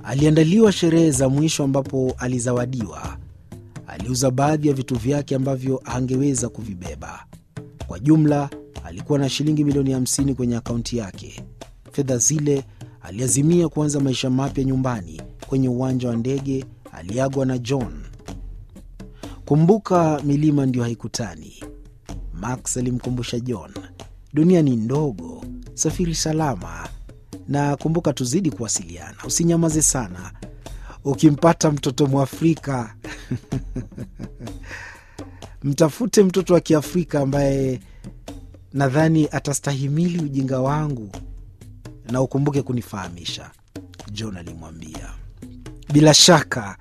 Aliandaliwa sherehe za mwisho ambapo alizawadiwa. Aliuza baadhi ya vitu vyake ambavyo hangeweza kuvibeba. Kwa jumla alikuwa na shilingi milioni 50 kwenye akaunti yake. Fedha zile aliazimia kuanza maisha mapya nyumbani. Kwenye uwanja wa ndege aliagwa na John. Kumbuka, milima ndio haikutani. Max alimkumbusha John, dunia ni ndogo, safiri salama na kumbuka, tuzidi kuwasiliana, usinyamaze sana. Ukimpata mtoto Mwafrika mtafute mtoto wa Kiafrika ambaye nadhani atastahimili ujinga wangu, na ukumbuke kunifahamisha, John alimwambia. Bila shaka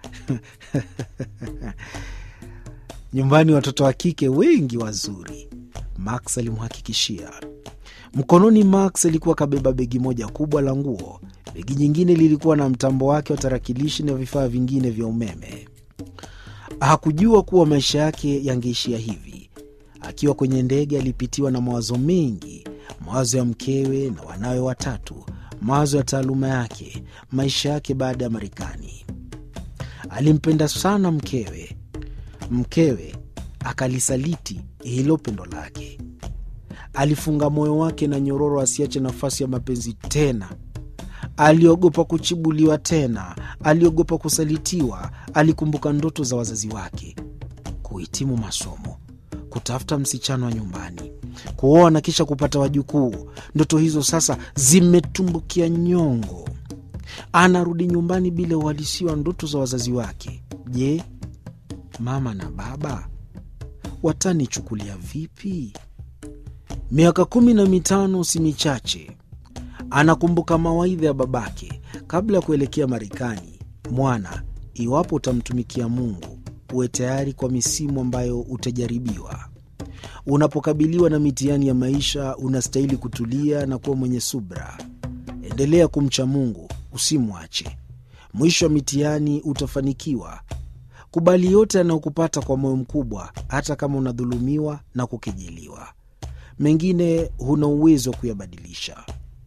nyumbani watoto wa kike wengi wazuri, Max alimhakikishia. Mkononi Max alikuwa kabeba begi moja kubwa la nguo. Begi nyingine lilikuwa na mtambo wake wa tarakilishi na vifaa vingine vya umeme. Hakujua kuwa maisha yake yangeishia hivi. Akiwa kwenye ndege, alipitiwa na mawazo mengi, mawazo ya mkewe na wanawe watatu, mawazo ya taaluma yake, maisha yake baada ya Marekani. Alimpenda sana mkewe, mkewe akalisaliti hilo pendo lake. Alifunga moyo wake na nyororo asiache nafasi ya mapenzi tena. Aliogopa kuchibuliwa tena, aliogopa kusalitiwa. Alikumbuka ndoto za wazazi wake: kuhitimu masomo, kutafuta msichana wa nyumbani, kuoa na kisha kupata wajukuu. Ndoto hizo sasa zimetumbukia nyongo. Anarudi nyumbani bila uhalisia wa ndoto za wazazi wake. Je, mama na baba watanichukulia vipi? Miaka kumi na mitano si michache. Anakumbuka mawaidha ya babake kabla ya kuelekea Marekani: mwana, iwapo utamtumikia Mungu, uwe tayari kwa misimu ambayo utajaribiwa. Unapokabiliwa na mitihani ya maisha, unastahili kutulia na kuwa mwenye subra. Endelea kumcha Mungu, usimwache. Mwisho wa mitihani utafanikiwa. Kubali yote yanayokupata kwa moyo mkubwa, hata kama unadhulumiwa na kukejeliwa. Mengine huna uwezo wa kuyabadilisha.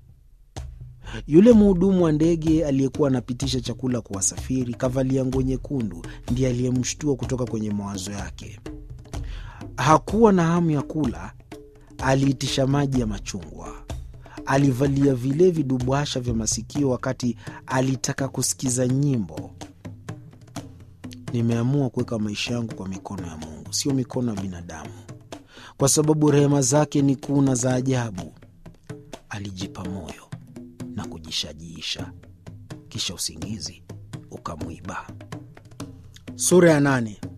Yule mhudumu wa ndege aliyekuwa anapitisha chakula kwa wasafiri, kavalia nguo nyekundu, ndiye aliyemshtua kutoka kwenye mawazo yake. Hakuwa na hamu ya kula, aliitisha maji ya machungwa. Alivalia vile vidubwasha vya masikio wakati alitaka kusikiza nyimbo. Nimeamua kuweka maisha yangu kwa mikono ya Mungu, sio mikono ya binadamu, kwa sababu rehema zake ni kuu na za ajabu, alijipa moyo na kujishajiisha. Kisha usingizi ukamwiba. Sura ya nane.